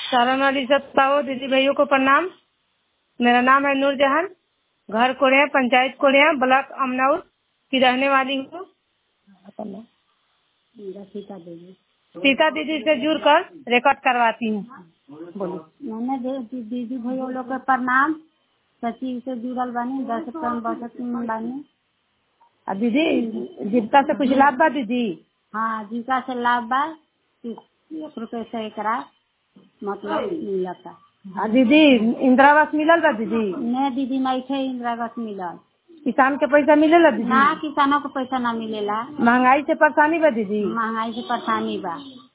सारण वाली सब ताओ दीदी भाइयों को प्रणाम मेरा नाम है नूरजहान घर कोड़िया पंचायत कोड़िया ब्लॉक अमनौर की रहने वाली हूँ सीता दीदी से जुड़ कर रिकॉर्ड करवाती हूँ बोलिए मैंने दे- दी- दीदी भैया लोग के प्रणाम सचिव से जुड़ल बानी दस टन बचत में बानी आ दीदी जीविका से कुछ लाभ बा दीदी हाँ जीविका से लाभ बा तीस एक रुपये से एकरा मतलब मिलता आ दीदी इंदिरा आवास मिलल बा दीदी ने दीदी नहीं थे इंदिरागत मिलल किसान के पैसा मिलेला दीदी ना किसानों को पैसा ना मिलेला महंगाई से परेशानी बा दीदी महंगाई से परेशानी बा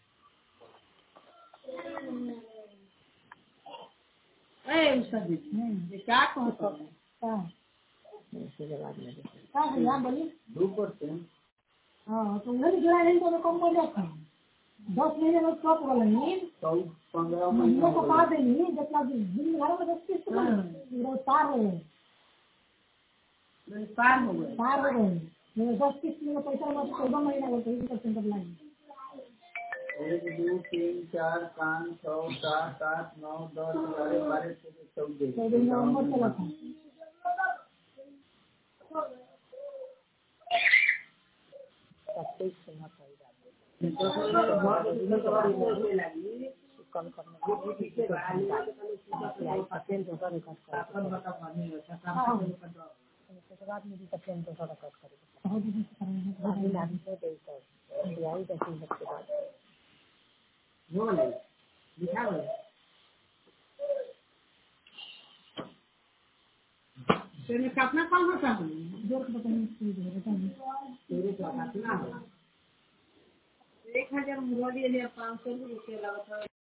एक दो तीन चार पाँच छः सात आठ नौ दस ग्यारह बारह तेरह चौदह